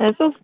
እጹብ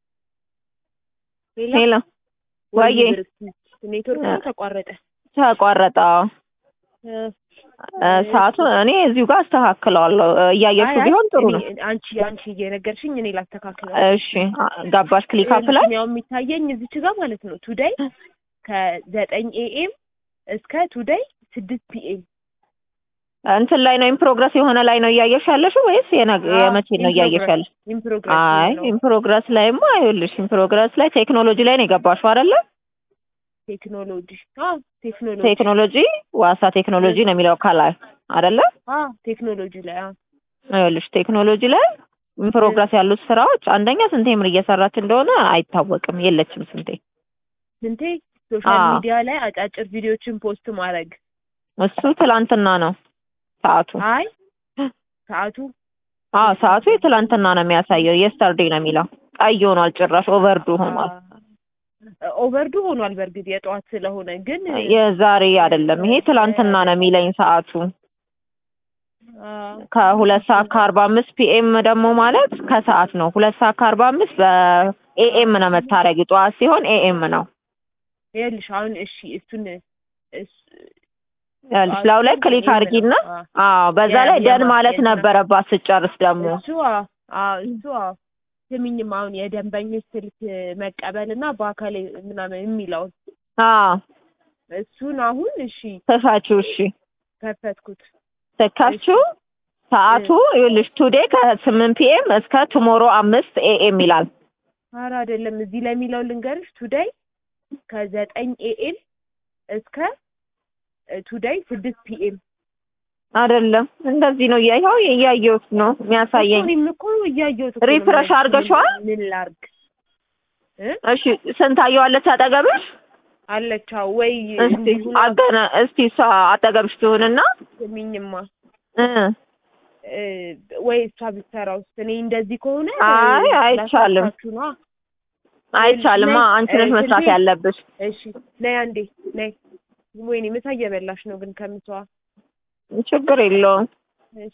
ሌላ ሄሎ ወዬ ኔትወርክ እ- ተቋረጠ። ተቋረጠ። አዎ። እ፣ እ፣ ሰዓቱን እኔ እዚሁ ጋር አስተካክለዋለሁ። እ፣ እያየሽው አይ፣ ቢሆን ጥሩ እኔ- ነው። አንቺ አንቺ እየነገርሽኝ እኔ ላስተካክለው። እሺ አ- ገባሽ ክሊክ አፕ ላይ ያው የሚታየኝ እዚች ጋር ማለት ነው ቱዴይ ከዘጠኝ ኤኤም እስከ ቱዴይ ስድስት ፒኤም እንትን ላይ ነው ኢን ፕሮግረስ የሆነ ላይ ነው እያየሽ ያለሽው ወይስ የነገ- የመቼ ነው እያየሽ ያለሽ? ኢን ፕሮግረስ አይ ነው ኢን ፕሮግረስ ላይማ አይኸውልሽ ኢን ፕሮግረስ ላይ ቴክኖሎጂ ላይ ነው የገባሽው አይደለ? ቴክኖሎጂ አዎ ቴክኖሎጂ ቴክኖሎጂ ዋሳ ቴክኖሎጂ ነው የሚለው ከላይ አይደለ? አዎ ቴክኖሎጂ ላይ አዎ ይኸውልሽ ቴክኖሎጂ ላይ ኢን ፕሮግረስ ያሉት ስራዎች አንደኛ ስንቴ ምን እየሰራች እንደሆነ አይታወቅም። የለችም ስንቴ ስንቴ ሶሻል አዎ። ሚዲያ ላይ አጫጭር ቪዲዮችን ፖስት ማድረግ እሱ ትላንትና ነው ሰዓቱ። አይ ሰዓቱ አዎ ሰዓቱ የትላንትና ነው የሚያሳየው። የስተርዴ ነው የሚለው ቀይ ሆኗል። ጭራሽ ኦቨርዱ ሆኗል። ኦቨርዱ ሆኗል። በእርግጥ የጠዋት ስለሆነ ግን የዛሬ አይደለም ይሄ ትላንትና ነው የሚለኝ ሰዓቱ። አዎ፣ ከሁለት ሰዓት ከአርባ አምስት ፒኤም ደግሞ ማለት ከሰዓት ነው። ሁለት ሰዓት ከአርባ አምስት በኤኤም ነው መታረጊ። ጠዋት ሲሆን ኤኤም ነው። ይኸውልሽ አሁን እሺ እሱን እስ- ይኸውልሽ ላዩ ላይ ክሊክ አድርጊና አዎ በዛ ላይ ደን ማለት ነበረባት ስጨርስ ደግሞ እሱ አዎ አዎ እሱ አዎ ስሚኝም አሁን የደንበኞች ስልክ መቀበል እና በአካል ምናምን የሚለውን አዎ እሱን አሁን እሺ ተፋችሁ እሺ ከፈትኩት። ስከፍቺው ሰዓቱ ይኸውልሽ ቱዴ ከስምንት ፒኤም እስከ ቱሞሮ አምስት ኤኤም ይላል። ኧረ አይደለም እዚህ ላይ የሚለው ልንገርሽ ቱዴይ ከዘጠኝ ኤኤም እስከ ቱዴይ ስድስት ፒኤም አይደለም እንደዚህ ነው። ይኸው እያየሁት ነው የሚያሳየኝ። እኔም እኮ እያየሁት እኮ ነው። ሪፍሬሽ አድርገሽዋል? ምን ላድርግ እ እሺ ስንታየዋለች አጠገብሽ? አለች አዎ። ወይ እስቲ እንዲሁ አገነ እስቲ እሷ አጠገብሽ ትሁንና ስሚኝማ እ እ፣ ወይ እሷ ብትሰራው እኔ እንደዚህ ከሆነ አይ አይቻልም፣ ላሳካችሁ ነዋ። አይቻልማ። ነይ፣ አንቺ ነሽ እ፣ መስራት ስልኬ- ያለብሽ። እሺ ነይ አንዴ ነይ። ወይኔ ምሳ እየበላሽ ነው ግን ከምሳዋ ችግር የለውም። እሺ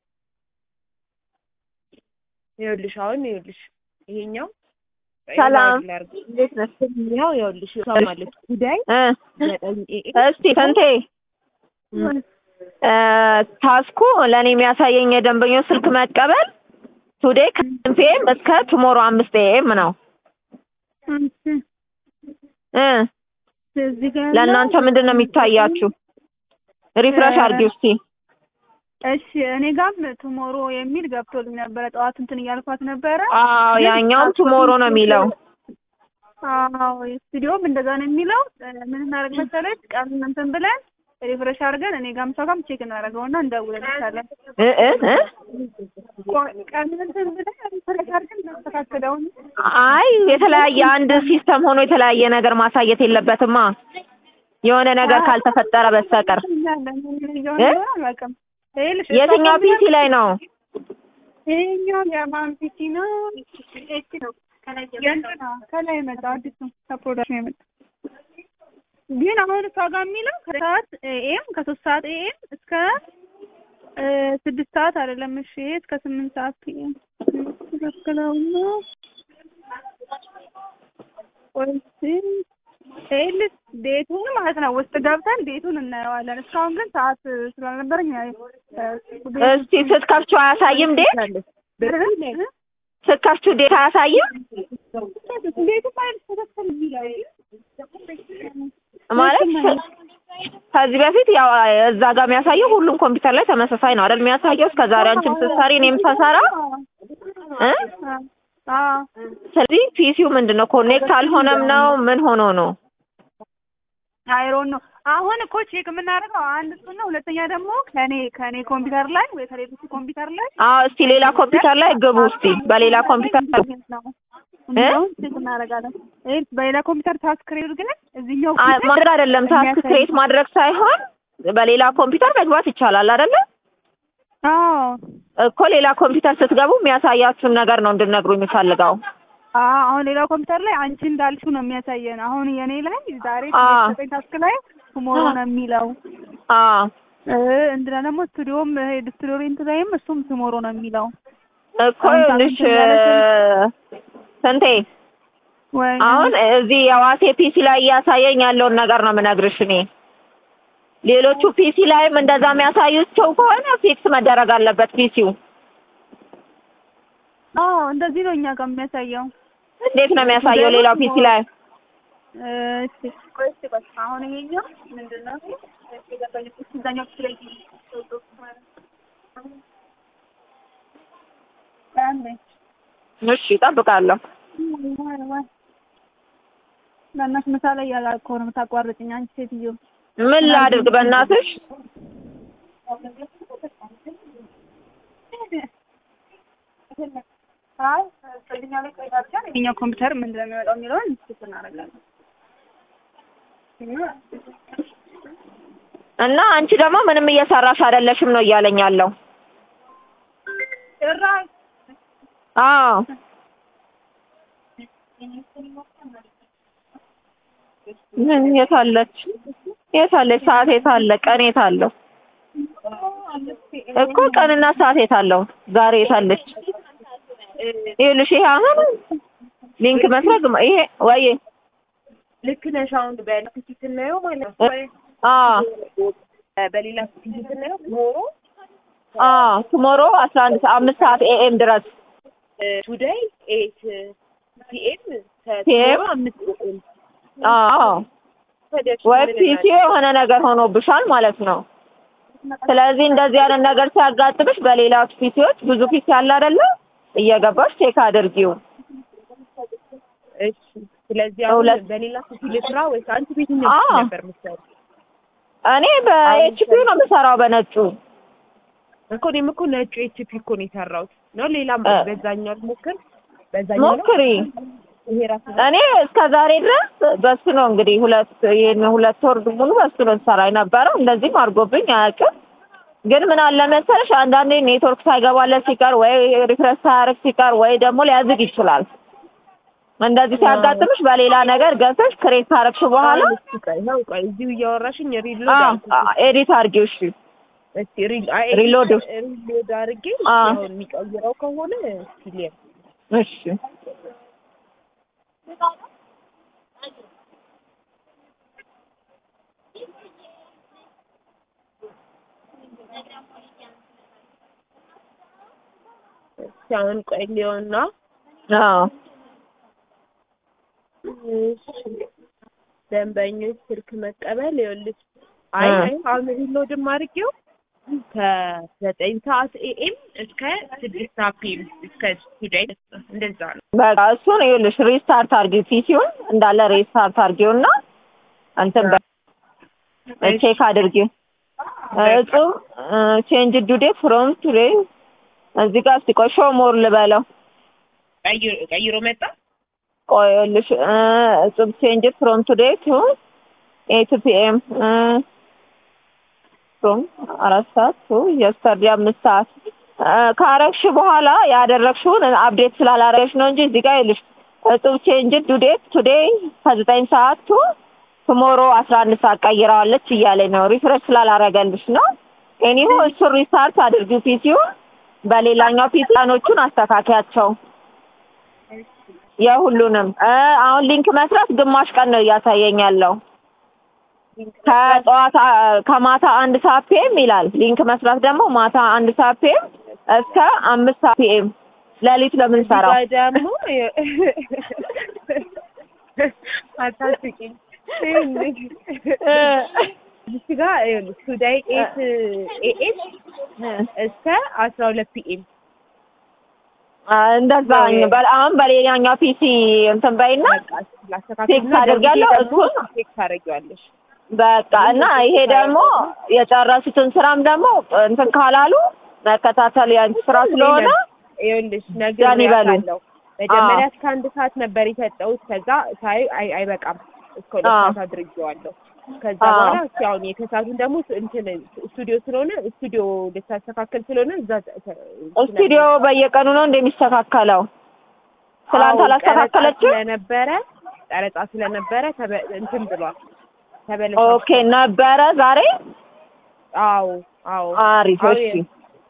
ይኸውልሽ አሁን ይኸውልሽ ይሄኛው ሰላም ላድርግ። እንዴት ነሽ? ይኸው ይኸውልሽ እሷ ማለት ጉዳይ እ ዘጠኝ ኤኤም እስቲ ስንቴ እ ታስኩ ለእኔ የሚያሳየኝ የደንበኞች ስልክ መቀበል ቱዴ ከስምንት ፒኤም እስከ ቱሞሮ አምስት ኤኤም ነው እ እዚህ ጋር ለእናንተ ምንድን ነው የሚታያችሁ? ሪፍሬሽ አድርጊው እስቲ። እሺ እኔ ጋም ቱሞሮ የሚል ገብቶልኝ ነበረ። ጠዋት እንትን እያልኳት ነበረ። አዎ ግን ያኛውም አስር ቱሞሮ ነው የሚለው። አዎ ስቱዲዮም እንደዛ ነው የሚለው። ምን እናደርግ መሰለሽ ቀን እንትን ብለን ሪፍሬሽ አድርገን እኔ ጋም ሰው ጋም ቼክ እናደርገውና እንደውልልሻለን። እ እ እ ቆይ ቀን እንትን ብለን ሪፍሬሽ አድርገን እናስተካክለውን። አይ የተለያየ አንድ ሲስተም ሆኖ የተለያየ ነገር ማሳየት የለበትማ የሆነ ነገር ካልተፈጠረ በስተቀር። እናያለን። ምን እየሆነ እ? እንደሆነ አላውቅም። ይኸውልሽ የትኛው ፒሲ ላይ ነው? ይሄኛው የማን ፒሲ ነው? ኤች ነው። የእንትን ነው፣ ከላይ የመጣው አዲስ ነው ከፕሮዳክሽን የመጣው ግን አሁን እሷ ጋር የሚለው ከሰዓት ኤኤም ከሶስት ሰዓት ኤኤም እስከ እ ስድስት ሰዓት አይደለም። እሺ ይሄ እስከ ስምንት ሰዓት ፒኤም ትክክለው ነው ወይስ ይኸውልሽ ዴቱን ማለት ነው ውስጥ ገብተን ዴቱን እናየዋለን። እስካሁን ግን ሰዓት ስላልነበረኝ እስቲ ስትከፍቺው አያሳይም ዴት? ስትከፍቺው ዴት አያሳይም ዴቱ ማለት ተከተል የሚለው ማለት ከዚህ በፊት ያው እዛ ጋር የሚያሳየው ሁሉም ኮምፒውተር ላይ ተመሳሳይ ነው አይደል የሚያሳየው? እስከ ዛሬ አንቺም ስትሰሪ እኔም ስሰራ እ አዎ ስለዚህ ፒሲው ምንድን ነው ኮኔክት አልሆነም ነው ምን ሆኖ ነው? አይሮን ነው። አሁን እኮ ቼክ የምናደርገው አንድ እሱ ነው። ሁለተኛ ደግሞ ከኔ ከኔ ኮምፒውተር ላይ ወይ ከሌሎቹ ኮምፒውተር ላይ አዎ እስቲ ሌላ ኮምፒውተር ላይ ግቡ እስቲ በሌላ ኮምፒውተር እንደውም ቼክ እናደርጋለን። ይሄ በሌላ ኮምፒውተር ታስክ ክሬት ግን እዚህኛው አ- ማድረግ አይደለም ታስክ ክሬት ማድረግ ሳይሆን በሌላ ኮምፒውተር መግባት ይቻላል አይደለ? አዎ እኮ ሌላ ኮምፒውተር ስትገቡ የሚያሳያችሁን ነገር ነው እንድነግሩ የሚፈልገው። አዎ አሁን ሌላው ኮምፒውተር ላይ አንቺ እንዳልሽው ነው የሚያሳየን። አሁን የኔ ላይ ዛሬ አዎ። ዘጠኝ ታስክ ላይ ቱሞሮ ነው የሚለው አዎ እ እንትና ደግሞ ስቱዲዮም ስቱዲዮ ሬንት ላይም እሱም ቱሞሮ ነው የሚለው እኮ ይኸውልሽ ስንቴ ወይ አሁን እዚህ የዋሴ ፒሲ ላይ እያሳየኝ ያለውን ነገር ነው የምነግርሽ እኔ። ሌሎቹ ፒሲ ላይም እንደዛ የሚያሳዩቸው ከሆነ ፊክስ መደረግ አለበት ፒሲው። አዎ እንደዚህ ነው እኛ ጋር የሚያሳየው። እንዴት ነው የሚያሳየው ሌላው ፒሲ ላይ? እሺ ቆይ እስኪ ቆይ አሁን ይሄኛው ምንድን ነው? እሺ ገባኝ። እዛኛው ክፍል ላይ አንዴ እሺ እጠብቃለሁ። በእናትሽ ምሳ ላይ ያላልኩ ነው የምታቋርጭኝ አንቺ ሴትዮ። ምን ላድርግ በእናትሽ? አይ ከዚህኛው ላይ ቆይታ ብቻ የእኛው ኮምፒውተር ምን እንደሚመጣው የሚለውን ስት እናደርጋለን። እና አንቺ ደግሞ ምንም እየሰራሽ አይደለሽም ነው እያለኝ ያለው። ጭራሽ አዎ ምን የታለች የታለች ሰዓት የታለ ቀን የታለው እኮ ቀንና ሰዓት የታለው ዛሬ የታለች ይኸውልሽ ይሄ አሁን ሊንክ መስረግ ይሄ ወይ ልክ ነሽ። አሁን በፒሲ ስናየው ማለት ነው አዎ በሌላ ፒሲ ስናየው ኖሮ አዎ ቱሞሮ አስራ አንድ ሰ- አምስት ሰዓት ኤኤም ድረስ ቱዴይ ኤት ፒኤም PM? አምስት ኤም አዎ ወይ ፒሲ የሆነ ነገር ሆኖብሻል ማለት ነው። ስለዚህ እንደዚህ አይነት ነገር ሲያጋጥምሽ በሌላ ፒሲዎች ብዙ ፒሲ አለ አይደለ? እየገባሽ ቼክ አድርጊው። እሺ። ስለዚህ አሁን ሁለት- በሌላ ፒሲ ልስራ ወይስ አንቺ ቤትኛው አዎ። ፒሲ ነበር የምትሰሪው? እኔ በኤችፒ ነው የምሰራው በነጩ። እኮ እኔም እኮ ነጩ ኤችፒ እኮ ነው የሰራሁት ነው። ሌላም እ። በዛኛው ሞክር በዛኛው ነው ሞክሪ። ይሄ ራሱ እኔ እስከ ዛሬ ድረስ በሱ ነው እንግዲህ ሁለት ይሄን ሁለት ወር ሙሉ በሱ ነው ሰራ የነበረው። እንደዚህም አድርጎብኝ አያውቅም። ግን ምን አለ መሰለሽ አንዳንዴ ኔትወርክ ሳይገባለት ሲቀር ወይ ሪፍሬሽ ሳያደርግ ሲቀር ወይ ደግሞ ሊያዝግ ይችላል። እንደዚህ ሲያጋጥምሽ በሌላ ነገር ገብተሽ ክሬት ካረግሽ በኋላ እስኪ ቆይ ነው ቆይ እዚሁ እያወራሽኝ ሪሎድ አዎ አልኩት። ኤዲት አድርጊው እሺ። እስኪ ሪል አይ ሪሎድ ሪሎድ አድርጌ አ። አሁን የሚቀይረው ከሆነ ሲሊየር እሺ እስኪ አሁን ቆይ ሊሆንና አዎ እሺ ደንበኞች ስልክ መቀበል ይኸውልሽ አይ እ። አይ አሁን ሪሎድም አድርጌው ከዘጠኝ ሰዓት ኤኤም እስከ ስድስት ሰዓት ፒኤም እስከ ቱዴይ እንደዛ ነው። በቃ እሱን ይኸውልሽ ሪስታርት አድርጊው ፒሲውን እንዳለ ሪስታርት አድርጊውና እንትን በ- ቼክ አድርጊው እጹብ ቼንጅ ዱዴ ፍሮም ቱዴ እዚህ ጋር እስቲ ቆይ ሾው ሞር ልበለው ቀይሮ ቀይሮ መጣ። ቆይ ይኸውልሽ እ እጹብ ቼንጅ ፍሮም ቱዴ ቱ ኤት ፒኤም ፍሮም አራት ሰዓት ቱ የስተርዴ አምስት ሰዓት እ ካረግሽ በኋላ ያደረግሽውን አፕዴት ስላላረገሽ ነው እንጂ እዚህ ጋር ይኸውልሽ እጹብ ቼንጅ ዱዴ ቱዴ ከዘጠኝ ሰዓት ቱ ቱሞሮ አስራ አንድ ሰዓት ቀይረዋለች እያለኝ ነው። ሪፍሬሽ ስላላረገልሽ ነው። ኤኒሆ እሱን ሪስታርት አድርጊው ፒሲውን በሌላኛው ፒሲ ቀኖቹን አስተካክያቸው የሁሉንም እ አሁን ሊንክ መስራት ግማሽ ቀን ነው እያሳየኝ ያለው ከጠዋት አ- ከማታ አንድ ሰዓት ፒኤም ይላል። ሊንክ መስራት ደግሞ ማታ አንድ ሰዓት ፒኤም እስከ አምስት ሰዓት ፒኤም ሌሊት ነው የምንሰራው። እዚህ ጋር ደግሞ አታስቂኝ። እዚህ ጋር ይኸውልሽ ቱዴይ ኤት ኤኤም እስከ አስራ ሁለት ፒኤም አ፣ እንደዛ በ- አሁን በሌላኛው ፒሲ እንትን በይና ቴክስት አደርጋለሁ፣ እሱን ቴክስት ታደርጊዋለሽ። በቃ እና ይሄ ደግሞ የጨረሱትን ስራም ደግሞ እንትን ካላሉ መከታተል ያንቺ ስራ ስለሆነ ይኸውልሽ ያን ይበሉ። ነግሬያታለሁ። መጀመሪያ እስከ አንድ ሰዓት ነበር የሰጠሁት። ከዛ ሳይ አይ አይበቃም እስከ ሁለት አዎ። ሰዓት አድርጌዋለሁ። ከዛ አዎ። በኋላ እስኪ አሁን የከሳቱን ደግሞ እንትን ስቱዲዮ ስለሆነ ስቱዲዮ ልታስተካከል ስለሆነ እዛ ስቱዲዮ በየቀኑ ነው እንደሚስተካከለው። ትላንት አዎ፣ አላስተካከለችም? ቀረጻ ስለነበረ ቀረጻ ስለነበረ ተበ- እንትን ብሏል ተበለሸ። ኦኬ ነበረ ዛሬ አዎ አዎ አሪፍ አዎ፣ እሺ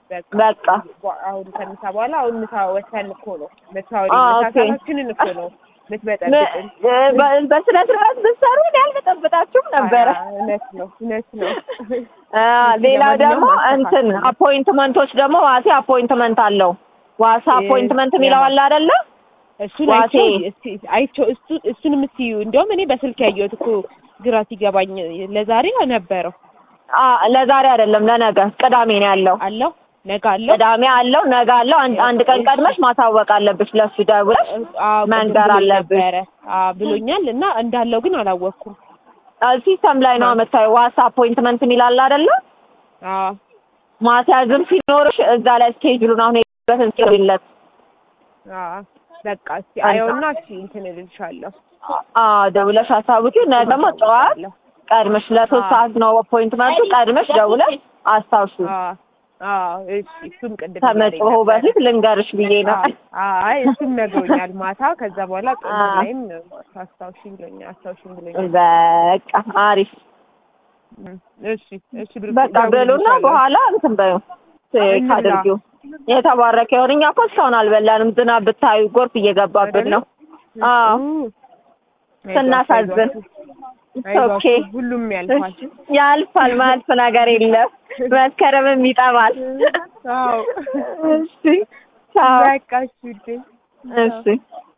በቃ አሁን ከምሳ በኋላ አሁን ምሳ ወሰን እኮ ነው ምሳውን አ፣ ምሳ ኦኬ። ሰዓታችንን እኮ ነው የምትበጠብጥን። እ፣ በ- በስነ ስርዓት ብትሰሩ እኔ አልበጠብጣችሁም ነበረ። አ፣ እውነት ነው እውነት ነው። አ፣ ሌላው ለማንኛውም ደግሞ እንትን አስተካክሉ። አፖይንትመንቶች ደግሞ ዋሴ አፖይንትመንት አለው። ዋሳ እ፣ አፖይንትመንት የሚለው አለ አይደለ? እሱን ዋሴ። አይቼው እስቲ አይቼው እሱ እሱንም እስቲ እንዲያውም እኔ በስልክ ያየሁት እኮ ግራ ሲገባኝ ለዛሬ ነበረው አ ለዛሬ አይደለም ለነገ ቅዳሜ ነው ያለው። አለው ነገ አለው ቅዳሜ አለው፣ ነገ አለው። አንድ አንድ ቀን ቀድመሽ ማሳወቅ አለብሽ ለሱ ደውለሽ አዎ፣ ቅድም መንገር ብሎኝ አለብሽ። ነበረ። አዎ ብሎኛል እና እንዳለው ግን አላወቅኩም። አ፣ ሲስተም ላይ ነው የምታየው። ዋሳ አፖይንትመንት የሚል አለ አይደለ? አዎ ማስያዝም ሲኖርሽ እዛ ላይ ስኬጁሉን አሁን የሄድበትን ስሪለት። አዎ በቃ እስቲ አየውና እስቲ እንትን እልልሻለሁ። አ ደውለሽ አሳውቂው። ነገ ደግሞ ጠዋት አለሁ። ቀድመሽ ለሶስት አዎ። ሰዓት ነው አፖይንትመንቱ። ቀድመሽ ደውለሽ አስታውሱ። አዎ አዎ እሺ እሱም ቅድም ከመጮሁ እያለኝ ነበረ። በፊት ልንገርሽ ብዬ ነው። አዎ አይ እሱም ነግሮኛል ማታ። ከዛ በኋላ ጥሩ አዎ። ላይም አስታውሽኝ ብሎኛል አስታውሽኝ ብሎኛል። በቃ አሪፍ እም፣ እሺ እሺ ብሩ በቃ በሉና በኋላ እንትን በዩ እንብላ። አድርጊው። የተባረከ ይሁን። እኛ እኮ እስካሁን አልበላንም። ዝናብ ብታዩ ጎርፍ እየገባብን ነው። አዎ ስናሳዝን። ኦኬ ሁሉም ያልፋል። ያልፋል። ማያልፍ ነገር የለም። መስከረምም ይጠባል። አዎ እሺ ቻው። በቃ እሺ ውዴ። እሺ